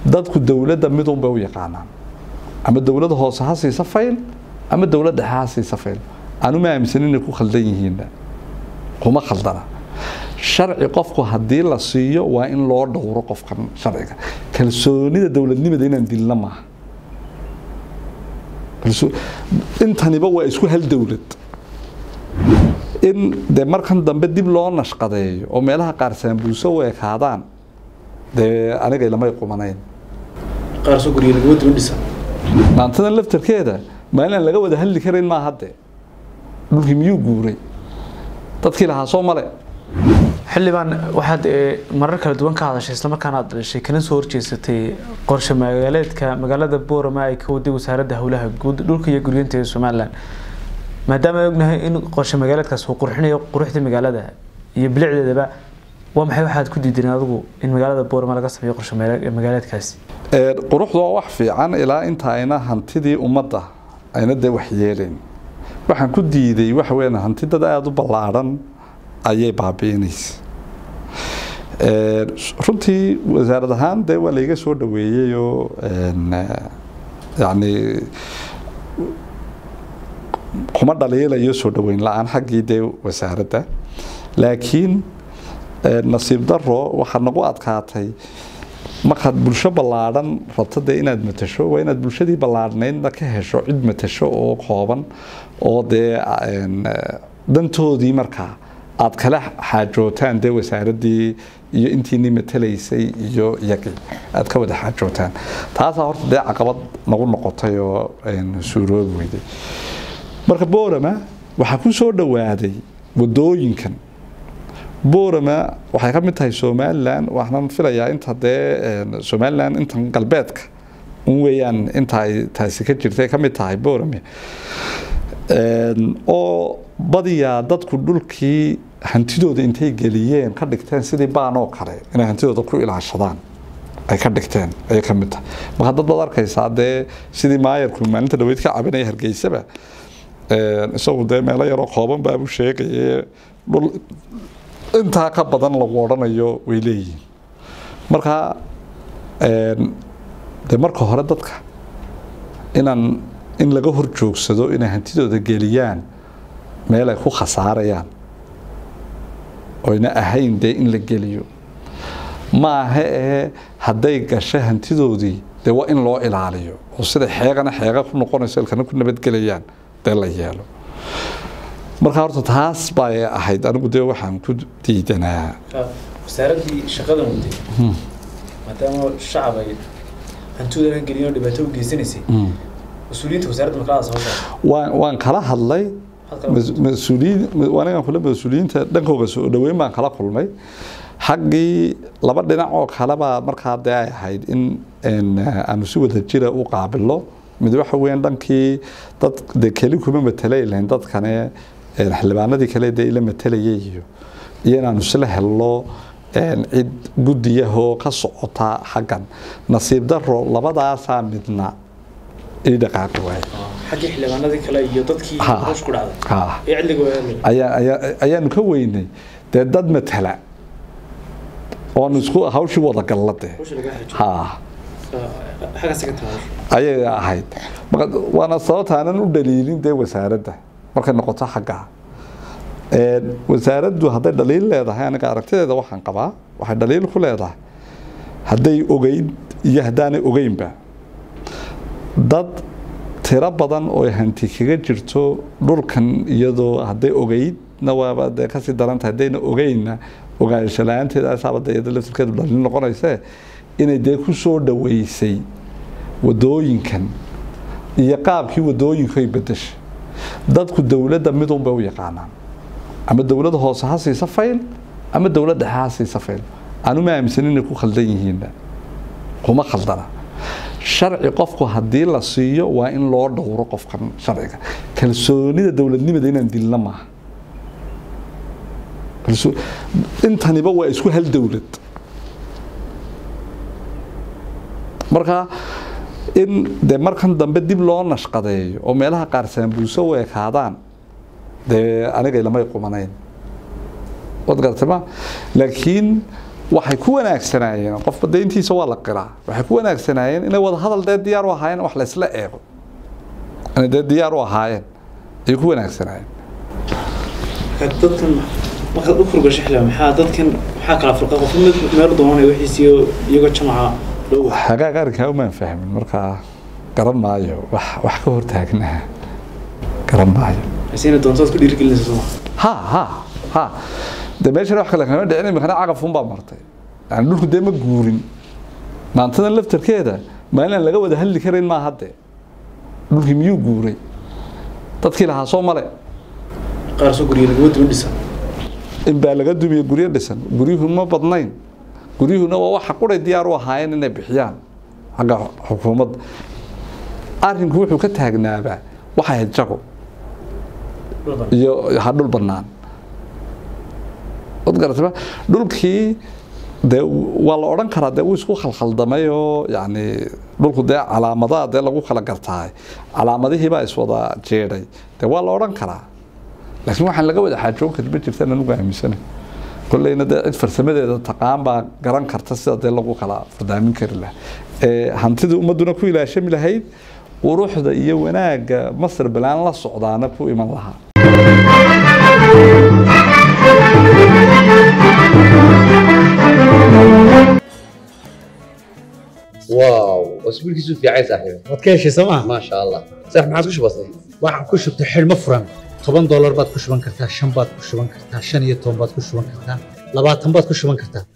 dadku dowladda midun bay u yaqaanaan ama dowladda hoose ha siisa fayl ama dowladda dhexe ha siisa fayl anu ma aaminsan inay ku khaldan yihiinna kuma khaldana sharci qofku haddii la siiyo waa in loo dhowro qofkan sharciga kalsoonida dowladnimada inaan dilna maaha intaniba waa isku hal dowlad in dee markan dambe dib loo nashqadeeyo oo meelaha qaar saambuuso u ekaadaan dee anigay lamay qumanayn qaarsoo guryo lagama duwan dhisa maantadan laftarkeeda maalinaan laga wada hadli karayn maa hadde dhulkii miyuu guuray dadkii lahaa soo male xildhibaan waxaad marar kala duwan ka hadashay islamarkaana aad dhashay kana soo horjeesatay qorshe magaaleedka magaalada boorama ay ka waday wasaaradda howlaha guud dhulka iyo guryeynta ee somalilan maadaama ay ognahay in qorshe magaaleedkaas uu qurxinayo quruxda magaalada iyo bilicdeedaba waa maxay waxaad ku diideen adigu in magaalada boorama laga sameeyo qorshe magaaleedkaasi quruxdu waa wax fiican ilaa inta ayna hantidii ummadda ayna dee waxyeelayn waxaan ku diiday waxa weeyaan hanti dad aada u ballaadhan ayay baabi'inaysa runtii wasaarad ahaan dee waa layga soo dhaweeyeyoo yani kuma dhaliilayo soo dhaweyn la-aan xaggii dee wasaaradda laakiin nasiib daro waxaa nagu adkaatay markaad bulsho ballaadhan rabto dee inaad matasho waa inaad bulshadii ballaadhnaydna ka hesho cid matasho oo kooban oo dee dantoodii markaa aad kala xaajootaan dee wasaaraddii iyo intiinii matalaysay iyo iyagii aad ka wada xaajootaan taasaa horta dee caqabad nagu noqotay oo suuroobi weyday marka boorama waxaa ku soo dhowaaday wadooyinkan boorama waxay ka mid tahay somalilan waxaan filayaa inta dee somalilan intan galbeedka un weeyaan inta ay taasi ka jirtay ka mid tahay boorame oo badiyaa dadku dhulkii hantidooda intay geliyeen ka dhigteen sidii baan oo kale inay hantidooda ku ilaashadaan ay ka dhigteen ayay ka mid tahay marka dad baad arkaysaa dee sidii maayarku maalinta dhaweyd ka cabinaya hargeysaba isagu dee meelo yaroo kooban baabu sheegaye dhul intaa ka badan lagu odhanayo way leeyihiin marka de marka hore dadka inaan in laga hor joogsado inay hantidooda geliyaan meel ay ku khasaarayaan oyna ahayn dee in la geliyo ma aha ee hadday gasho hantidoodii dee waa in loo ilaaliyo oo sida xeegana xeega ku noqonayso ilkana ku nabadgelayaan dee la yeelo marka horta taas bay ahayd anigu dee waxaan ku diidanaa wasaaraddii shaqadan waday maadaama shacab ay hantidooda ka gelin oo dhibaato u geysanaysay mas-uuliyiinta wasaaradda makalada soo saartay waan waan kala hadlay mas-uuliyiin anigan kule mas-uuliyiinta dhankooga soo dhaweyn baan kala kulmay xaggii laba dhinac oo kaleba markaa dee ay ahayd in aanu si wada jira u qaabilo mid waxa weeyaan dhankii dad dee keli kuma matalay lahayn dadkane xildhibaanadii kale dee ila matalayay iyo iyo inaanu isla helno cid guddiyahoo ka socota xaggan nasiib daro labadaasaa midna ii dhaqaaqi waaye xaggii xildhibaanadii kale iyo dadkii Ha. hoos ku dhacday Ha. ee cidliga waa ayaa ayaa ayaanu ka weynay dee dad matala oonu isku hawshii wada galla dee hawsha laga xajo ha xaggaasi ka timi ayay ahayd marka waana sababta aanan u dhaliilin dee wasaaradda markay noqoto xaggaa wasaaraddu hadday dhaliil leedahay aniga aragtideeda waxaan qabaa waxay dhaliil ku leedahay hadday ogeyn iyo haddaanay ogeynba dad tiro badan oo hanti kaga jirto dhulkan iyadoo hadday ogeydna waaba dee kasii darantahay haddayna ogeynna ogaansho la-aanteedaasaaba dee iyada laftirkeedu dhaliil noqonayse inay dee ku soo dhaweysay wadooyinkan iyo qaabkii wadooyinku ay bedeshay dadku dowladda midun bay u yaqaanaan ama dowladda hoose ha siisa fayl ama dowladda dhexe ha siisa fayl anu ma aaminsan inay ku khaldan yihiinna kuma khaldana sharci qofku haddii la siiyo waa in loo dhowro qofkan sharciga kalsoonida dowladnimada inaan dilna maaha Kalso- intaniba waa isku hal dowlad marka in de markan dambe dib loo nashqadeeyo oo meelaha qaar saambuuso u ekaadaan dee anigay lamay qumanayn wad garatay ma laakiin waxay ku wanaagsanaayeen qofba deyntiisa waa la qiraa waxay ku wanaagsanaayeen inay wada hadal dee diyaar u ahaayeen wax laysla eego inay dee diyaar u ahaayeen ayay ku wanaagsanaayeen dadkan markaad u furgasho xilliga maxaa dadkan maxaa kala furqa qof mid meel doonanaya wixiisiyo iyagoo jamaca loo wada hagaag arrinkaa umaan fahmin markaa garan maayo wax wax ka hortaagnaa garan maayo hasina doontood ku dhiirigelinaysa soo ha ha ha de meeshan wax kale kama dhicin imikana cagafun baa martay yani dhulku dee ma guurin maantadan laftarkeeda maalin aan laga wada hadli karayn maaha dee dhulkii miyuu guuray dadkii lahaa soo male qaar soo guriya lagama duwan dhisan in baa laga dumiye guryo dhisan guryuhu ma badnayn guryuhuna waa waxa quray diyaar u ahaayeen inay bixiyaan xagga xukuumadda arrinku wuxuu ka taagnaabaa waxay ahayd jago iyo ha dhul bannaan wad garataba dhulkii dee waa la odhan karaa dee wuu isku khalkhaldamay oo yacni dhulku dee calaamadaha dee lagu kala gartaay calaamadihii baa iswada jeedhay dee waa la odhan karaa laakiin waxaan laga wada xaajoon karin ma jirtaan anugu aaminsana kolleyna dee cid farsamadeeda taqaan baa garan karta sida dee lagu kala fardaamin kari lahaa ee hantida ummadduna ku ilaashami lahayd quruxda iyo wanaagga masar balaan la socdaana ku iman lahaa واو اسبوعك في عايز صاحبي waad ka heshay sooma ما شاء الله صح ما عاد وش بصير waxaan ku shubtay xidhmo furan toban doolar baad ku shuban kartaa shan baad ku shuban kartaa shan iyo toban baad ku shuban kartaa labaatan baad ku shuban kartaa